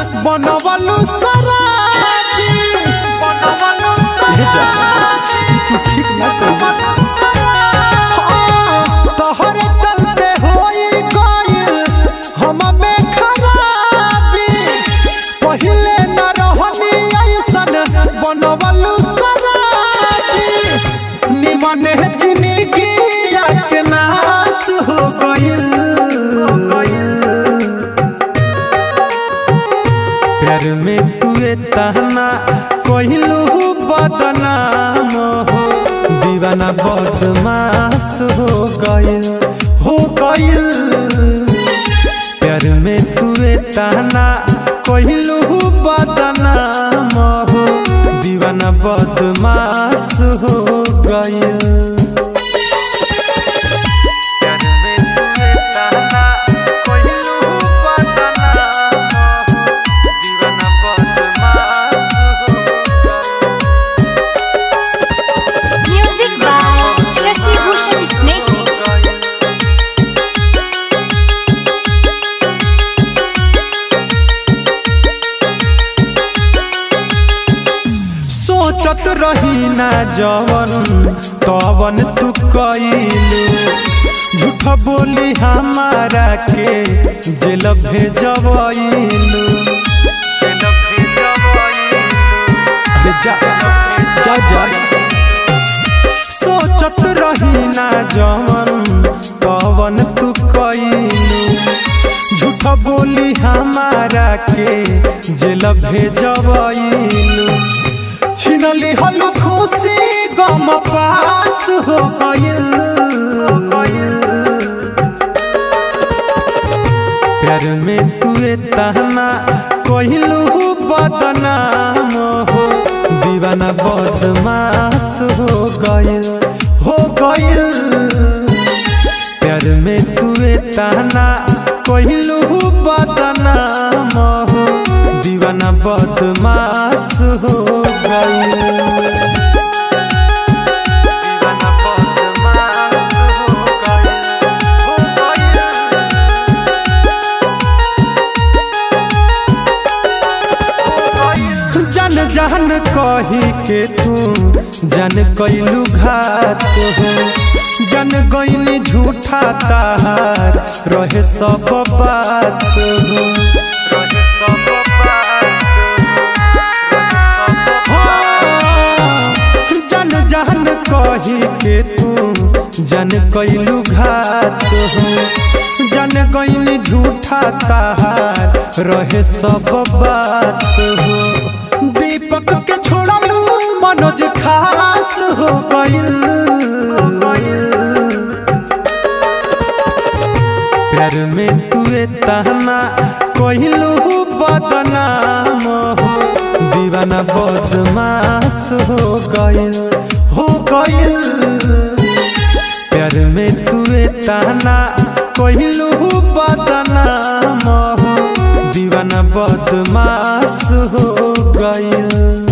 बनवलु सराबी बनवलु ले जा तू ठीक ना कर तोहरे चलते होई गइल हम में खराबी पहिले न रहनी ऐसन बनवलु सराबी निमन जिंदगी के नाश हो गइल प्यार में तुए तहना कहलू बदनाम हो दीवाना बदमाश हो गइल हो गइल प्यार में तुए तहना कहलू बदनाम हो दीवाना बदमाश हो गइल प्यार में तुए तहना कहलू बदनाम हो दीवाना बदमाश हो Music by Shashi Bhushan Snake. सोचत रही ना जवन तवन तू कइलू झूठ बोली हमारा के जेल भेजवइलू जेल भेजवइलू अरे जा जा जा सोचत रही ना जवन तवन तू कइलू झूठ बोली हमारा के जेल भेजवइलू छिनली हलू खुशी गम पास हो गइल प्यार में तुए तहना कहलू बदनाम हो दीवाना बदमाश हो गइल हो गइल प्यार में तुए तहना कहलू बदनाम हो दीवाना बदमाश हो गइल दीवाना बदमाश हो गइल हो गइल जन जहन कही के तू जन कैलू घात हो जन गईनी झूठा ताहार रहे सब बात हो रहे सब बात हो। जन जहन कही के तू जन कैलू घात हो जन गईनी झूठा ताहार रहे सब बात हो दीपक के छोड़लू मनोज खास हो गइल प्यार में तुए तहना कहलू बदनाम हो दीवाना बदमाश हो गइल हो गइल प्यार में तुए तहना कहलू बदनाम हो दीवाना बदमाश हो गइल